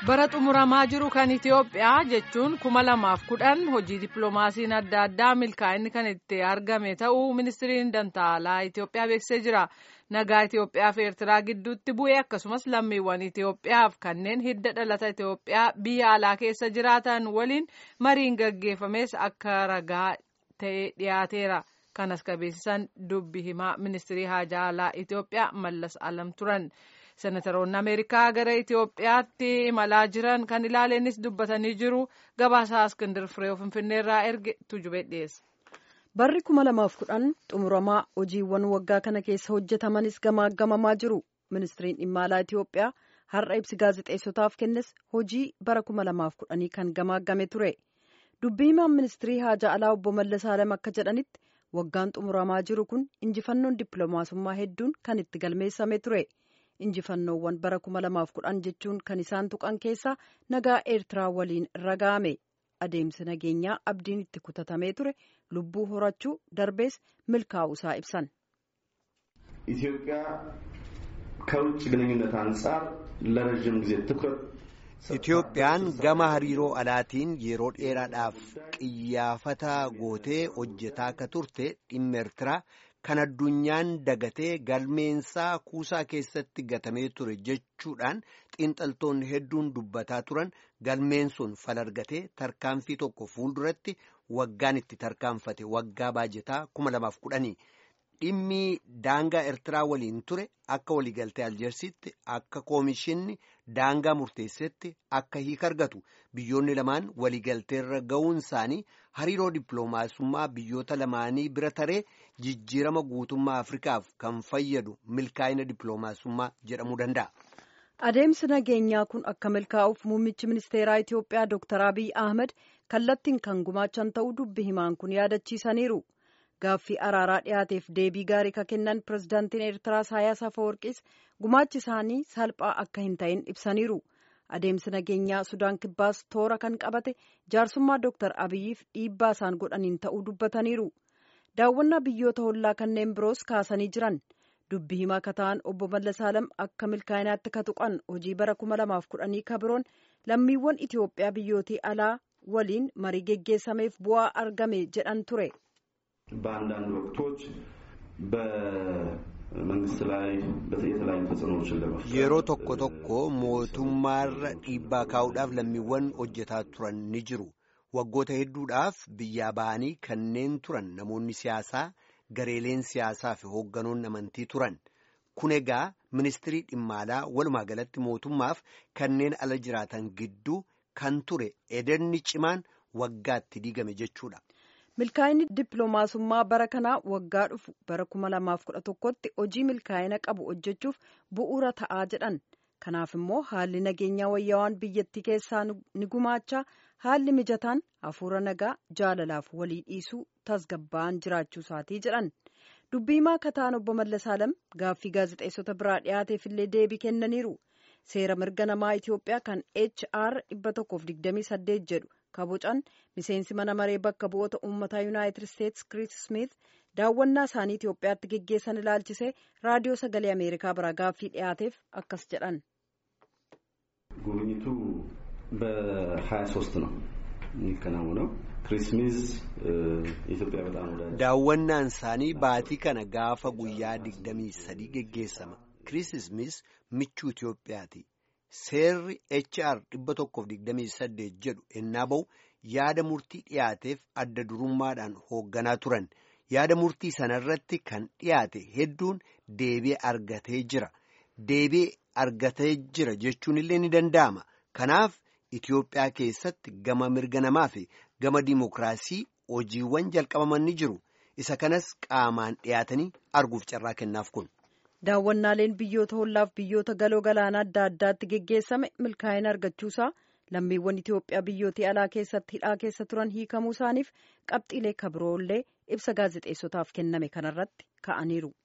bara xumuramaa jiru kan Itiyoophiyaa jechuun kuma lamaaf kudhan hojii dippiloomaasiin adda addaa milkaa'inni kan itti argame ta'uu ministiriin dantaalaa Itiyoophiyaa beeksisee jira. Nagaa Itiyoophiyaa fi Eertiraa gidduutti bu'ee akkasumas lammiiwwan Itiyoophiyaaf kanneen hidda dhalata Itiyoophiyaa biyya alaa keessa jiraatan waliin mariin gaggeeffames akka ragaa ta'ee dhiyaateera. Kanas qabeessisan dubbi himaa ministirii haajaa alaa Itiyoophiyaa Mallas Alam turan. Senataroonni Ameerikaa gara Itiyoophiyaatti imalaa jiran kan ilaaleenis dubbatanii jiru. Gabaasaa Askindir Firee Finfinneerraa erge tujubee dhiyeessa. Barri kuma lamaaf kudhan xumuramaa hojiiwwan waggaa kana keessa hojjetamanis gamaagamamaa jiru. Ministiriin dhimma alaa Itiyoophiyaa har'a ibsi gaazexeessotaaf kennes hojii bara kuma lamaaf kudhanii kan gamaagame ture. Dubbii himaan ministirii haajaa alaa obbo Mallas Alam akka jedhanitti waggaan xumuramaa jiru kun injifannoon dippiloomaasummaa hedduun kan itti galmeessame ture. injifannoowwan bara kuma lamaaf kudhan jechuun kan isaan tuqan keessaa nagaa eertiraa waliin raga'ame adeemsi nageenyaa abdiin itti kutatamee ture lubbuu horachuu darbees milkaa'uusaa ibsan. ኢትዮጵያ ከውጭ ግንኙነት አንጻር ለረዥም ጊዜ ትኩረት Itiyoophiyaan gama hariiroo alaatiin yeroo dheeraadhaaf qiyyaafataa gootee hojjetaa akka turte dhimma Eertiraa kan addunyaan dagatee galmeensaa kuusaa keessatti gatamee ture jechuudhaan xiinxaltoonni hedduun dubbataa turan galmeen sun falargatee tarkaanfii tokko fuulduratti waggaan itti tarkaanfate waggaa baajetaa kuma lamaaf kudhanii dhimmi daangaa Eertiraa waliin ture akka waliigaltee aljeersitti akka koomishinni daangaa murteessetti akka hiika argatu biyyoonni lamaan waliigalteerra ga'uun isaanii hariiroo dippiloomaasummaa biyyoota lamaanii bira taree jijjiirama guutummaa afrikaaf kan fayyadu milkaa'ina dippiloomaasummaa jedhamuu danda'a. Adeemsi nageenyaa kun akka milkaa'uuf muummichi ministeeraa Itiyoophiyaa Dr. Abiy Ahmed kallattiin kan gumaachan ta'uu dubbi himaan kun yaadachiisaniiru. Gaaffii araaraa dhiyaateef deebii gaarii kan kennan pirezidaantiin Eertiraa Isaayyaas Afeworqiis gumaachi isaanii salphaa akka hin ta'in ibsaniiru. Adeemsi nageenyaa Sudaan Kibbaas toora kan qabate jaarsummaa Dr. Abiyyiif dhiibbaa isaan godhaniin ta'uu dubbataniiru. Daawwannaa biyyoota hollaa kanneen biroos kaasanii jiran. Dubbi himaa akka ta'an obbo Mallas Alam akka milkaa'inaatti ka tuqan hojii bara kuma lamaaf kudhanii ka biroon lammiiwwan Itiyoophiyaa biyyootii alaa waliin marii geggeessameef bu'aa argame jedhan ture. በአንዳንድ ወቅቶች በመንግስት ላይ የተለያዩ ተጽዕኖዎችን ለመፍጠር yeroo tokko tokko mootummaarra dhiibbaa kaa'uudhaaf lammiiwwan hojjetaa turan ni jiru waggoota hedduudhaaf biyyaa ba'anii kanneen turan namoonni siyaasaa gareeleen siyaasaa fi hoogganoonni amantii turan kun egaa ministirii dhimma alaa walumaa galatti mootummaaf kanneen ala jiraatan gidduu kan ture edenni cimaan waggaatti diigame jechuudha. milkaa'inni dippiloomaasummaa bara kanaa waggaa dhufu bara kuma lamaaf kudha tokkotti hojii milkaa'ina qabu hojjechuuf bu'uura ta'aa jedhan kanaaf immoo haalli nageenyaa wayyaawaan biyyattii keessaa ni gumaachaa haalli mijataan hafuura nagaa jaalalaaf walii dhiisuu tasgabba'an jiraachuu isaatii jedhan dubbii himaa akka ta'an obbo Mallas Alam gaaffii gaazexeessota biraa dhiyaateef illee deebii kennaniiru seera mirga namaa Itiyoophiyaa kan HR 128 jedhu. kabocan miseensi mana maree bakka bu'oota uummataa yuunaayitid isteetsi kiriis smith daawwannaa isaanii itiyoophiyaatti geggeessan ilaalchisee raadiyoo sagalee ameerikaa biraa gaaffii dhiyaateef akkas jedhan. ጉብኝቱ በሀያ ሶስት ነው የሚከናወነው ክሪስ ስሚዝ ኢትዮጵያ በጣም ወዳጅ daawwannaan isaanii baatii kana gaafa guyyaa digdamii sadii geggeessama kiriis smiis michuu itiyoophiyaati. Seerri HR 128 jedhu ennaa ba'u yaada murtii dhiyaateef adda durummaadhaan hoogganaa turan yaada murtii sanarratti kan dhiyaate hedduun deebi'ee argatee jira deebi'ee argatee jira jechuun illee ni danda'ama kanaaf Itiyoophiyaa keessatti gama mirga namaa fi gama dimokiraasii hojiiwwan jalqabaman ni jiru isa kanas qaamaan dhiyaatanii arguuf carraa kennaaf kun. daawwannaaleen biyyoota hollaaf biyyoota galoo galaanaa adda addaatti geggeessame milkaa'ina argachuusaa lammiiwwan Itiyoophiyaa biyyootii alaa keessatti hidhaa keessa turan hiikamuu isaaniif qabxiilee kabiroollee ibsa gaazexeessotaaf kenname kanarratti ka'aniiru.